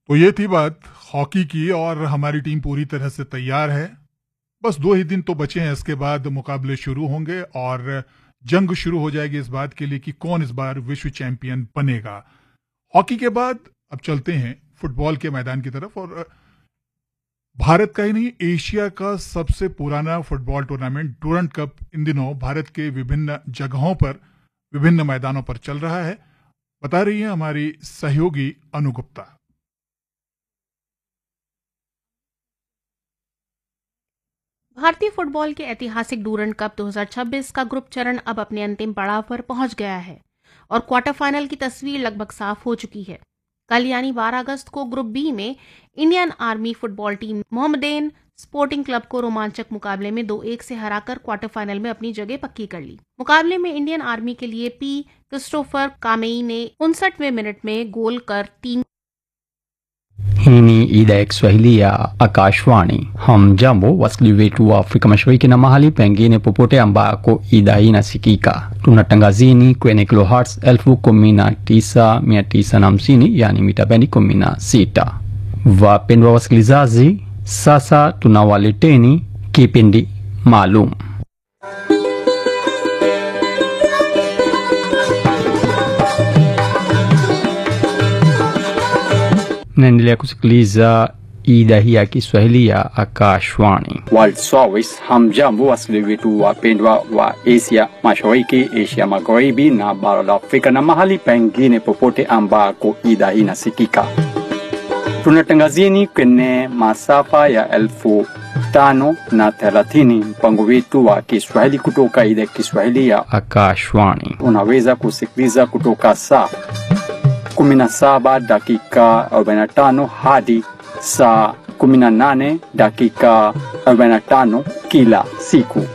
तो ये थी बात हॉकी की और हमारी टीम पूरी तरह से तैयार है बस दो ही दिन तो बचे हैं इसके बाद मुकाबले शुरू होंगे और जंग शुरू हो जाएगी इस बात के लिए कि कौन इस बार विश्व चैंपियन बनेगा हॉकी के बाद अब चलते हैं फुटबॉल के मैदान की तरफ और भारत का ही नहीं एशिया का सबसे पुराना फुटबॉल टूर्नामेंट डूरंट कप इन दिनों भारत के विभिन्न जगहों पर विभिन्न मैदानों पर चल रहा है बता रही है हमारी सहयोगी अनुगुप्ता भारतीय फुटबॉल के ऐतिहासिक डूरंट कप 2026 का ग्रुप चरण अब अपने अंतिम पड़ाव पर पहुंच गया है और क्वार्टर फाइनल की तस्वीर लगभग साफ हो चुकी है कल यानी 12 अगस्त को ग्रुप बी में Indian army football team Mohammedan Sporting Club को रोमांचक मुकाबले में दो एक से हराकर क्वार्टर फाइनल में अपनी जगह पक्की कर ली मुकाबले में इंडियन आर्मी के लिए पी क्रिस्टोफर कामेई ने उनसठवें मिनट में गोल कर team Hii ni idhaa ya Kiswahili ya Akashwani. Hamjambo wasikilizaji wetu wa Afrika Mashariki na mahali pengine popote ambako idhaa hii inasikika. Tunatangazini kwenye kilohertz elfu kumi na tisa mia tisa na hamsini yani mita bendi kumi na sita. Wapendwa wasikilizaji, sasa tunawaleteni kipindi maalum naendelea kusikiliza idhaa hii ya Kiswahili ya Akashwani World Service. Hamjambo wasikilizaji wetu wapendwa wa Asia Mashariki, Asia Magharibi na bara la Afrika na mahali pengine popote ambako idhaa hii inasikika. Tunatangazieni kwenye masafa ya elfu tano na thelathini mpango wetu wa Kiswahili kutoka idhaa ya Kiswahili ya Akashwani. Unaweza kusikiliza kutoka saa 17 dakika 45 hadi saa 18 dakika 45 kila siku.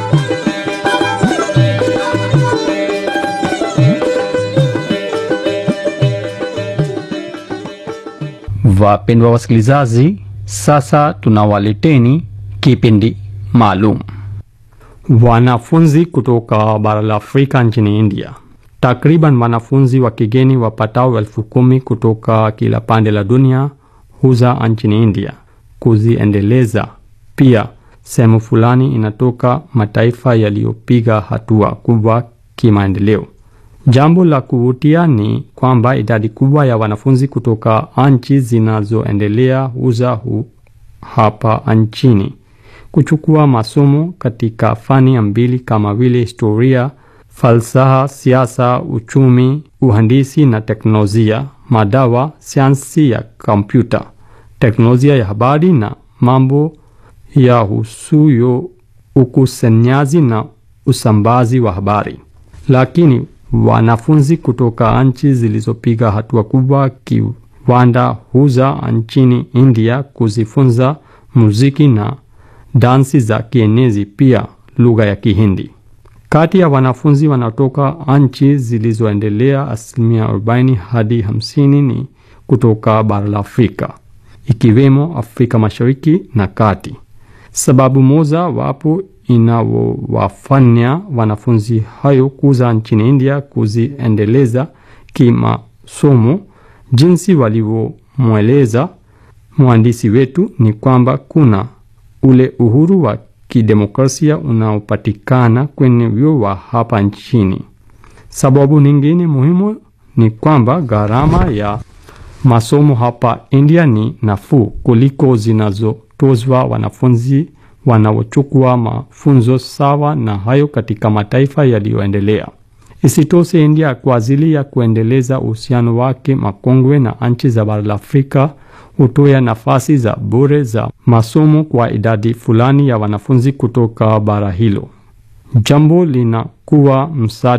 Wapendwa wasikilizaji, sasa tunawaleteni kipindi maalum. Wanafunzi kutoka bara la Afrika nchini India Takriban wanafunzi wa kigeni wapatao elfu kumi kutoka kila pande la dunia huza nchini India kuziendeleza. Pia sehemu fulani inatoka mataifa yaliyopiga hatua kubwa kimaendeleo. Jambo la kuvutia ni kwamba idadi kubwa ya wanafunzi kutoka nchi zinazoendelea huza hu hapa nchini kuchukua masomo katika fani mbili kama vile historia falsafa, siasa, uchumi, uhandisi na teknolojia, madawa, sayansi ya kompyuta, teknolojia ya habari na mambo ya husuyo ukusanyaji na usambazi wa habari. Lakini wanafunzi kutoka nchi zilizopiga hatua kubwa kiwanda huza nchini India kuzifunza muziki na dansi za kienezi, pia lugha ya Kihindi. Kati ya wanafunzi wanaotoka nchi zilizoendelea, asilimia 40 hadi 50 ni kutoka bara la Afrika, ikiwemo Afrika Mashariki na Kati. Sababu moja wapo inawafanya wanafunzi hayo kuza nchini India kuziendeleza kimasomo, jinsi walivyomweleza mwandishi wetu, ni kwamba kuna ule uhuru wa kidemokrasia unaopatikana kwenye vyuo wa hapa nchini. Sababu nyingine muhimu ni kwamba gharama ya masomo hapa India ni nafuu kuliko zinazotozwa wanafunzi wanaochukua mafunzo sawa na hayo katika mataifa yaliyoendelea. Isitoshe, India kwa ajili ya kuendeleza uhusiano wake makongwe na nchi za bara la Afrika hutoa nafasi za bure za masomo kwa idadi fulani ya wanafunzi kutoka bara hilo. Jambo linakuwa msaada